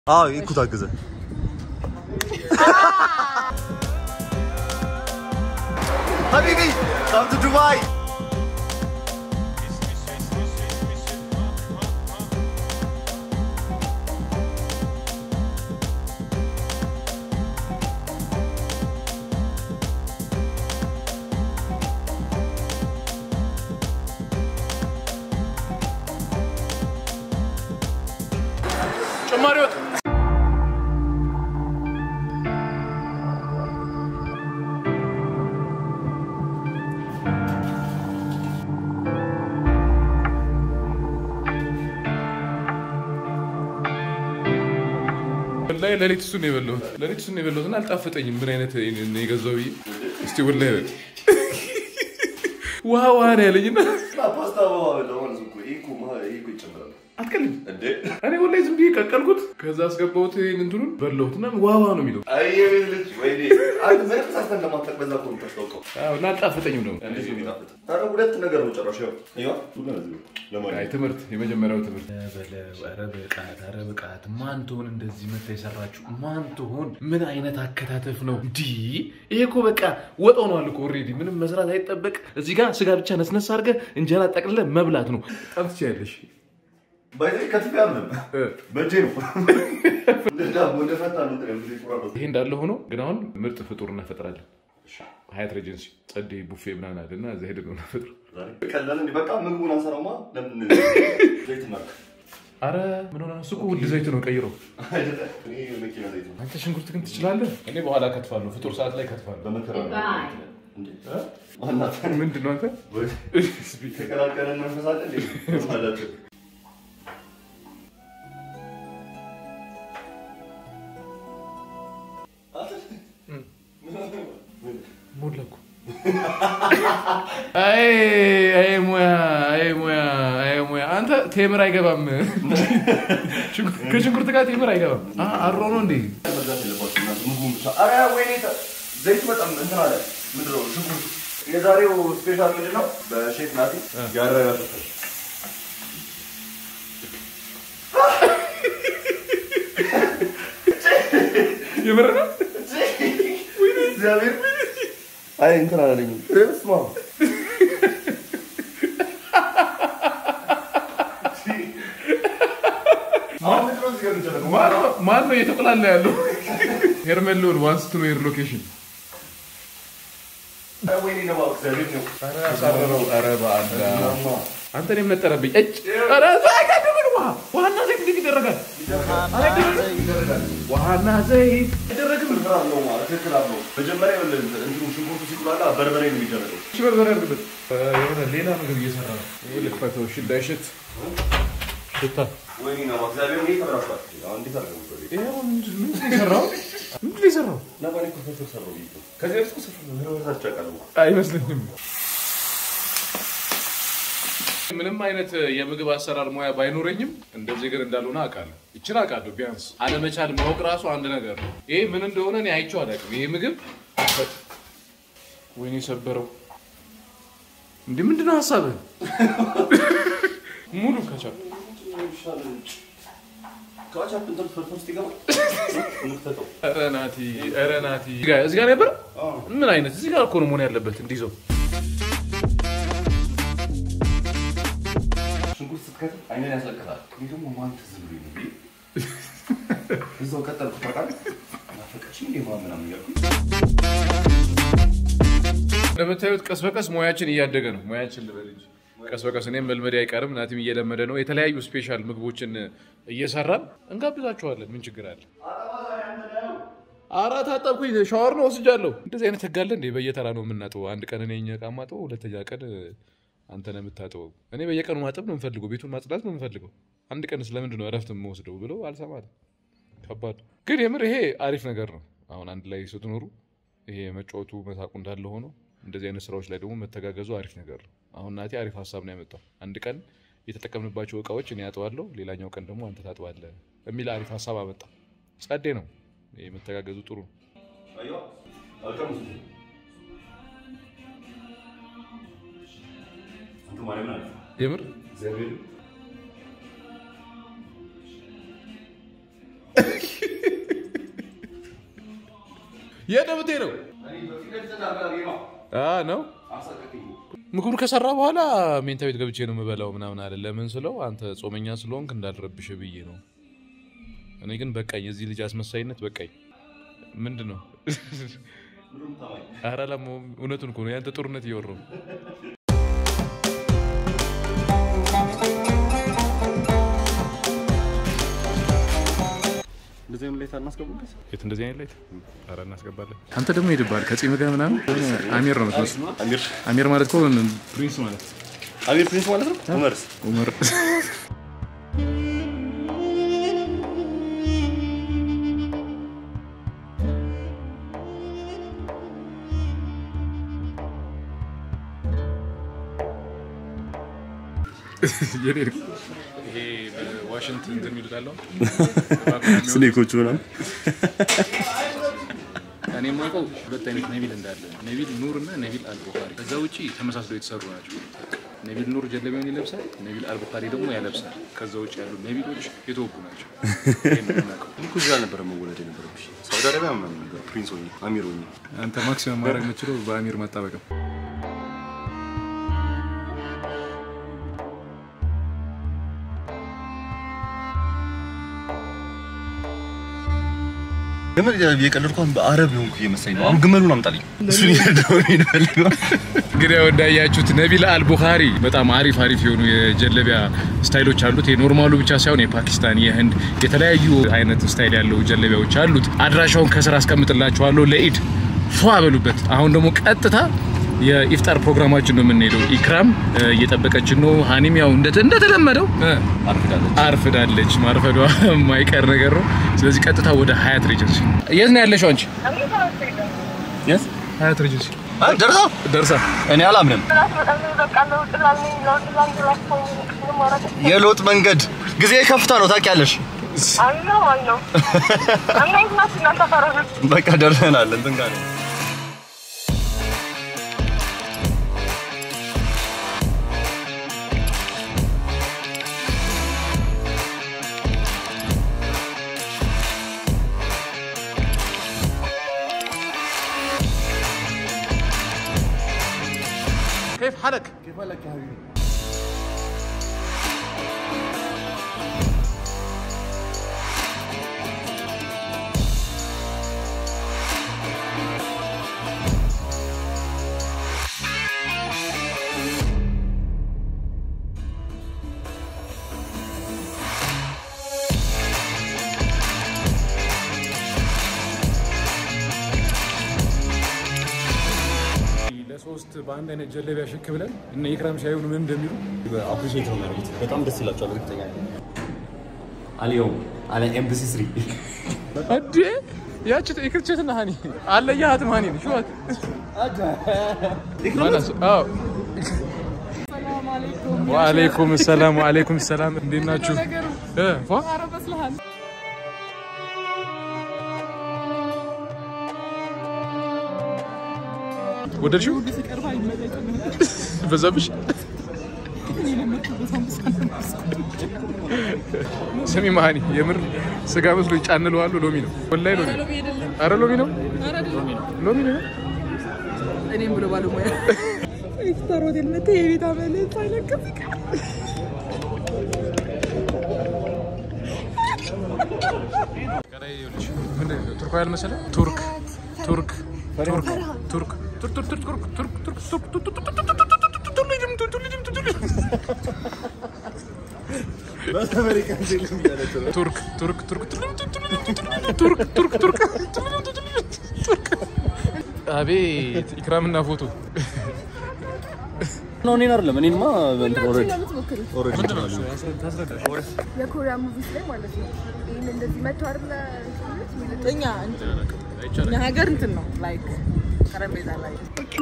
아, 이코 다그제. 하비비, come to Dubai. ጭማሪ ወጥ ወላሂ ሌሊት እሱን ነው የበላሁት። ሌሊት እሱን ነው የበላሁት እና አልጣፈጠኝም። ምን አይነት ነው የገዛው ብዬ እስቲ ወላሂ በል ውሃ ውሃ ነው ያለኝና ፓስታ ለሆነ እኮ ይሄ እኮ መሀል ይሄ እኮ ይጨምራል አትቀልም። እንዴ? እኔ ወላሂ ዝም ብዬ ቀቀልኩት። ከዛ አስገባሁት ይሄን እንትኑን በላሁት እና ውሃ ውሃ ነው የሚለው አይ የቤት ልጅ ወይኔ አንድ ምንም ሳስተን ለማታውቅ በዛ እኮ ነው የምታስታውቀው። አዎ፣ እና አልጣፈጠኝም ደግሞ እንዴት ነው የሚጣፍጥ? ኧረ ሁለት ነገር ነው ጨረሻው። ይኸው ሁሉ ነው ለማለት አይ ትምህርት የመጀመሪያው ትምህርት ኧረ ብቃት ኧረ ብቃት ማን ትሆን እንደዚህ መታ የሰራችሁ ማን ትሆን ምን አይነት አከታተፍ ነው እንዲህ ይሄ እኮ በቃ ወጥ ሆኗል እኮ ኦልሬዲ ምንም መስራት አይጠበቅ እዚህ ጋር ስጋ ብቻ ነስነስ አድርገህ እንጀራ ጠቅልለህ መብላት ነው በጣም ትችያለሽ ባይዘይ ከትፍ ያምንም በእጄ ነው እንደ ዳቦ እንደ ፈታ ነው ጥቅም ጊዜ ቁራረጥ ይሄ እንዳለ ሆኖ ግን አሁን ምርጥ ፍጡር እናፈጥራለን ሀያት ሬጀንሲ ጸዴ ቡፌ ምናምን አለ እና እዛ ሄደን ነው እናፈጥረው ቀላል እንዴ? በቃ ምግቡን አንሰራውማ ለምን ዘይት እናድርግ? አረ ምን ሆነ እሱ እኮ ውድ ዘይት ነው ቀይሮ አይደለ? እኔ መኪና ዘይት ነው አንተ ሽንኩርት ግን ትችላለህ እኔ በኋላ ከትፋለሁ ፍጡር ሰዓት ላይ ከትፋለሁ በመከራ ነው እንዴ? ማናት ምንድን ነው አንተ ተቀላቀለን መንፈስ አለ እንዴ? ማለት ሞላኩ አይ አይ ሙያ አይ ሙያ አይ ሙያ አንተ ቴምር አይገባም ከሽንኩርት ጋር ቴምር አይገባም አ- አሮ ነው እንዴ መግዛት የለባችሁም እናንተ ምግቡን ብቻ። ኧረ ወይኔ ተ- ዘይቱ በጣም እንትን አለ። ምንድን ነው ሽንኩርት። የዛሬው ስፔሻል ምንድን ነው? በሼፍ ናቲ ያረረ ፍርፍር። የምር ነው እግዚአብሔር አይ እንትን አላለኝም። በስመ አብ አሁን ምንድን ነው እዚህ ጋር የሚደረገው? ማን ነው- ማን ነው እየተቆላላ ያለው ሄርሜሎን ዋንስ ቱ ዌር ሎኬሽን ኧረ ወይኔ ነው እባክህ፣ እግዚአብሔር ነው። አሳረረው ኧረ በአላ ማማ፣ አንተ እኔም ነጠረብኝ እጭ ኧረ አይደረግም ውሃ ውሃና ዘይት እንዴት ይደረጋል ይደረጋል። ውሃና ዘይት አይደረግም ፍርፍር አለው ማለት ትክክል አለው። መጀመሪያ ይኸውልህ እንትኑ ሽንኩርቱ ሲቁላላ በርበሬ ነው የሚደረገው። እሺ በርበሬ አድርግበት የሆነ ሌላ ነገር እየሰራ ነው ይህ ልክፈተው እሺ እንዳይሸት ሽታ ወይኔ ነው እባክህ፣ እግዚአብሔር ይሄ ተበላሽቷል። አሁን እንዴት አድርገው ነው? ይኸው ምንድን ምንድን ነው የሰራው ምንድን ነው የሰራው ነባሪ እኮ ፍርፍር ሰራው ብዬሽ ነው። ከዚህ በፊት እኮ ፍርፍር ፍርፍር ሰርቼ አውቃለሁ። አይመስለኝም ምንም አይነት የምግብ አሰራር ሙያ ባይኖረኝም እንደዚህ ግን እንዳልሆነ አውቃለሁ ይችን አውቃለሁ ቢያንስ አለመቻል ማወቅ ራሱ አንድ ነገር ነው ይሄ ምን እንደሆነ እኔ አይቼው አላውቅም ይሄ ምግብ ወይኔ ሰበረው እንዲህ ምንድን ነው ሀሳብህ ሙሉ ከቻል ካቻፕ እንትን ፍርፍር ውስጥ ይገባል። እንክተተው። ኧረ ናቲ ኧረ ናቲ እዚህ ጋር- እዚህ ጋር ነበር ምን አይነት እዚህ ጋር እኮ ነው መሆን ያለበት እንዲይዘው ሽንኩርት ስትከትፍ አይንን ያስለቅሳል። እኔ ደግሞ ማን ትዝ ብሎኝ ነው ብዬ እዛው ቀጠልኩ። ታውቃለህ ናፈቀችኝ እንዴ ማን ምናምን እያልኩኝ እንደምታዩት ቀስ በቀስ ሙያችን እያደገ ነው። ሙያችን ልበል እንጂ ቀስ በቀስ እኔም መልመድ አይቀርም። ናቲም እየለመደ ነው። የተለያዩ ስፔሻል ምግቦችን እየሰራን እንጋብዛችኋለን። ምን ችግር አለ? ኧረ ታጠብኩኝ፣ ሻወር ነው ወስጃለሁ። እንደዚህ አይነት ህግ አለ እንዴ? በየተራ ነው የምናጥበው። አንድ ቀን እኔ እኛ ዕቃ ማጥበው፣ ሁለተኛ ቀን አንተ ነው የምታጥበው። እኔ በየቀኑ ማጠብ ነው የምፈልገው፣ ቤቱን ማጽዳት ነው የምፈልገው። አንድ ቀን ስለምንድን ነው እረፍት የምወስደው ብሎ አልሰማትም። ከባድ ግን የምር ይሄ አሪፍ ነገር ነው። አሁን አንድ ላይ ስትኖሩ ይሄ መጫወቱ መሳቁ እንዳለ ሆኖ እንደዚህ አይነት ስራዎች ላይ ደግሞ መተጋገዙ አሪፍ ነገር ነው። አሁን ናቴ አሪፍ ሀሳብ ነው ያመጣው። አንድ ቀን የተጠቀምንባቸው እቃዎች እኔ ያጥባለሁ፣ ሌላኛው ቀን ደግሞ አንተ ታጥባለህ የሚል አሪፍ ሀሳብ አመጣ። ጸዴ ነው። ይሄ መተጋገዙ ጥሩ ነው። አየዋ አልቀምሱትም። አንተ ማርያምን አለ የምር እግዚአብሔር የት ነው የምትሄደው? አ ነው ምግቡን ከሰራ በኋላ ሜንታ ቤት ገብቼ ነው የምበላው ምናምን አለ። ለምን ስለው አንተ ጾመኛ ስለሆንክ እንዳልረብሽ ብዬ ነው። እኔ ግን በቃኝ፣ የዚህ ልጅ አስመሳይነት በቃኝ። ምንድን ነው? ኧረ ለሞ እውነቱን እኮ ነው። ያንተ ጦርነት እየወራው እንደዚህ አይነት ላይት አናስገቡበት። የት እንደዚህ አይነት ላይት ኧረ እናስገባለን። አንተ ደግሞ ሄድብሃል ከጺም ጋር ምናምን አሚር ነው የምትመስለው። አሚር አሚር ማለት እኮ ፕሪንስ ማለት አሚር ፕሪንስ ማለት ነው። ኡመርስ ኡመር ይሄ በዋሽንት እንትን የሚሉት አለው ስኔኮቹ ምናምን እኔ የማውቀው ሁለት አይነት ነቢል እንዳለ ነቢል ኑር እና ነቢል አልቡኻሪ። ከዛ ውጭ ተመሳስለው የተሰሩ ናቸው። ነቢል ኑር ጀለቢያውን ይለብሳል፣ ነቢል አልቡኻሪ ደግሞ ያለብሳል። ከዛ ውጭ ያሉ ነቢሎች የተወጉ ናቸው። ይሄን ነው የምናውቀው። እኮ እዛ አልነበረ መወለድ የነበረብሽ ሳውዲ አረቢያ ምናምን ነበር ፕሪንስ ሆኜ አሚር ሆኜ አንተ ማክሲመም ማድረግ የምችለው በአሚር መጣበቅ ነው። ግመል የቀለድኩ አሁን በአረብ የሆንኩ እየመሰለኝ ነው። አሁን ግመሉን አምጣልኝ። እሱን እየረዳሁ ነው የምፈልገው። እንግዲህ ያው እንዳያችሁት ነቢል አልቡኻሪ በጣም አሪፍ አሪፍ የሆኑ የጀለቢያ ስታይሎች አሉት። የኖርማሉ ብቻ ሳይሆን የፓኪስታን፣ የህንድ የተለያዩ አይነት ስታይል ያለው ጀለቢያዎች አሉት። አድራሻውን ከስር አስቀምጥላችኋለሁ። ለኢድ ፏ በሉበት። አሁን ደግሞ ቀጥታ የኢፍጣር ፕሮግራማችን ነው የምንሄደው። ኢክራም እ፣ እየጠበቀችን ነው። ሀኒም ያው እንደ- እንደተለመደው እ፣ አርፍዳለች። አርፍዳለች። ማርፈዷ የማይቀር ነገር ነው። ስለዚህ ቀጥታ ወደ ሀያት ሬጀንሲ። የት ነው ያለሽው አንቺ? የት ሀያት ሬጀንሲ አይ ደርሳ ደርሳ እኔ አላምንም። የለውጥ መንገድ ጊዜ ከፍታ ነው ታውቂያለሽ። በቃ ደርሰናል። እንትን ጋር ነው كيف حالك؟ ለሶስት በአንድ አይነት ጀለቢያ ሽክ ብለን እነ ኢክራም ሲያዩን ምን እንደሚሉ አፕሪሼት ነው የሚያደርጉት። በጣም ደስ ይላቸዋል። እርግጠኛ ነኝ። اليوم على ام بي سي 3 እንዴ ያቺ ይክርቸትና ሀኒ አለያሃትም ሀኒን ሹዋት ማናስ አዎ ወአለይኩም ሰላም ወአለይኩም ሰላም እንዴት ናችሁ እ ፏ ወደድሽው በዛብሽ ስሚ መሀኒ የምር ስጋ መስሎ ይጫንለዋሉ ሎሚ ነው ወላሂ ሎሚ ነው አረ ሎሚ ነው ሎሚ ነው እኔም ብሎ ባለሙያ ኢፍጣር ሆቴል መጥተህ የቤት አመለት አይለቅም ከላይ ይኸውልሽ ምንድን ነው ቱርክ ያልመሰለ ቱርክ ቱርክ ቱርክ ቱርክ ቱርክ ቱርክ ቱርክ ቱርክ ቱርክ ቱርክ ቱርክ ቱርክ ቱርክ ቱርክ ቱርሊድም ቱርሊድም ቱርሊድም ቱርክ ቱርክ ቱርክ ቱርክ ቱርክ ቱርክ ቱርክ አቤት ኢክራምና ፎቶ ነው እኔን አይደለም እኔንማ እንትን ኦልሬዲ ኦልሬዲ የኮሪያ ሙቪስ ላይ ማለት ነው። ይህን እንደዚህ መቶ አይደለ እኛ እኛ ሀገር እንትን ነው ላይክ ጠረጴዛ ላይ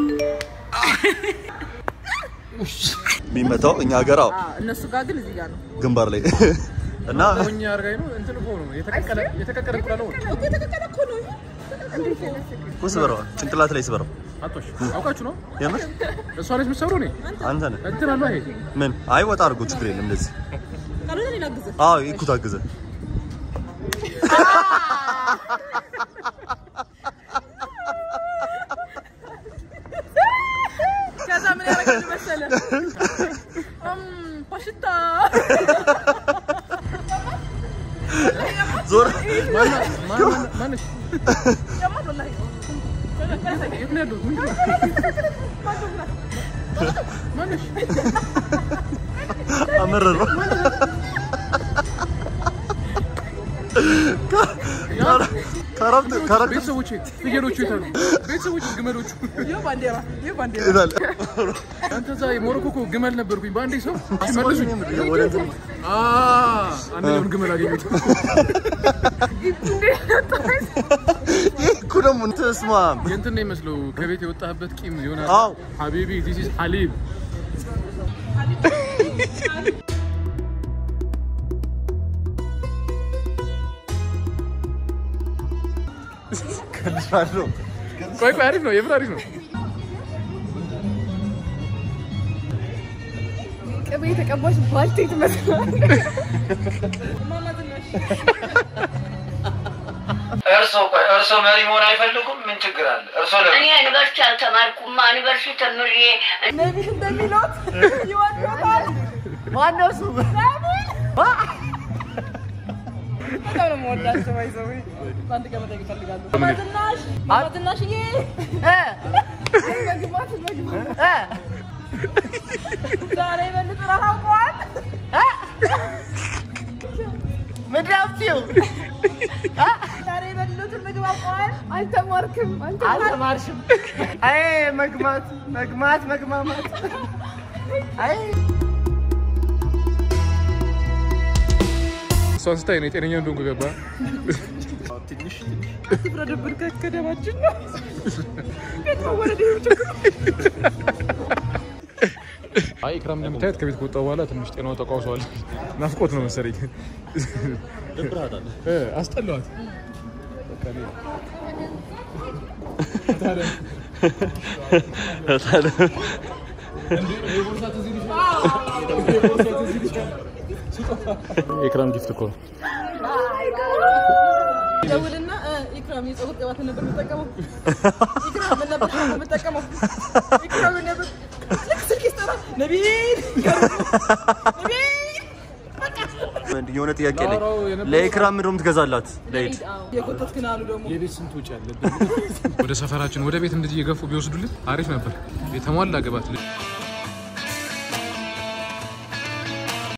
የሚመታው እኛ ሀገር አዎ፣ አዎ፣ እነሱ ጋር ግን እዚህ ጋር ነው ግንባር ላይ እና ሞኛ አርጋኝ ነው እንትን እኮ ነው የተቀቀለ የተቀቀለ እንቁላል ነው እኮ የተቀቀለ እኮ ነው እኮ ስበረው ጭንቅላት ላይ ስበረው። አቶሽ አውቃችሁ ነው የምር እሷ ነች የምትሰሩ እኔ አንተ ነህ እንትን አሏ ይሄ ምን? አይ ወጣ አድርጎ ችግር የለም እንደዚህ። ካልሆነ እኔ ላግዝህ አዎ ይኩት አግዘ ከዛ ምን ያደርጋል መሰለ እም፣ ፓሽታ ዞር ማነሽ ያማት ወላሂ የት ነው ያለሁት? ምንድን ነው? ማነሽ አመረረው። ከረብት ከረብት ቤተሰቦቼ ፍየሎቹ የታሉ? ቤተሰቦች ግመሎቹ ይህ ባንዲራ ይህ ባንዲራ ይላል። አንተ እዛ የሞሮኮ እኮ ግመል ነበርኩኝ በአንዴ ሰው መልሱኝ ወደ እንትን አ አንደኛውን ግመል አገኘሁት ይህ እኮ ደግሞ ተስማ የእንትን ነው ይመስለው ከቤት የወጣህበት ቂም ይሆናል አዎ ሀቢቢ ዚስ ኢዝ ሀሊብ ከልሻለሁ። ቆይ ቆይ አሪፍ ነው የምር አሪፍ ነው ቅቤ የተቀባች ባልቴት መስላል። እርሶ ቆይ እርሶ መሪ መሆን አይፈልጉም? ምን ችግር አለ? እርሶ ለምን እኔ ዩኒቨርሲቲ አልተማርኩም። ዩኒቨርሲቲ ተምሬ ነቢል እንደሚሉት ይወዶታል። ማነው እሱ? በጣም ነው የምወዳቸው። ባይዘው በአንድ ቀን መጠየቅ እፈልጋለሁ። ማማዝናሽ ማማዝናሽዬ መግባት መግባት ዛሬ በልጥ ረሃቋል ምድራፍቲው ዛሬ የበሉትን ምግብ አውቀዋል። አልተማርክም አልተማርሽም። አይ መግማት መግማት መግማማት አይ እሷን ስታይ ነው የጤነኛ እንደሆንኩ ገባ አትፍረድብን፣ ከደማችን ነው ቤት መወረድ ይሁን ችግር አይ ኢክራም እንደምታየት ከቤት ከወጣ በኋላ ትንሽ ጤናው ተቃውሷል ናፍቆት ነው መሰለኝ እ አስጠላዋት በቃ እኔ- የኢክራም ጊፍት እኮ ነው ደውልና እ፣ ኢክራም የፀጉር ቅባት ነበር የምጠቀመው። ኢክራም ምን ነበር የምጠቀመው? ኢክራም ምን ነበር ልክ ስልክ ይስጠራ ነቢል ነቢል የሆነ ጥያቄ ላይ ላወራው የነበረው- ለኢክራም ምንድን ነው የምትገዛላት? ለኢድ የጎተትክን አሉ ደግሞ የቤት ስንት ወጪ አለብን? ወደ ሰፈራችን ወደ ቤት እንደዚህ የገፉ ቢወስዱልን አሪፍ ነበር። የተሟላ ግባት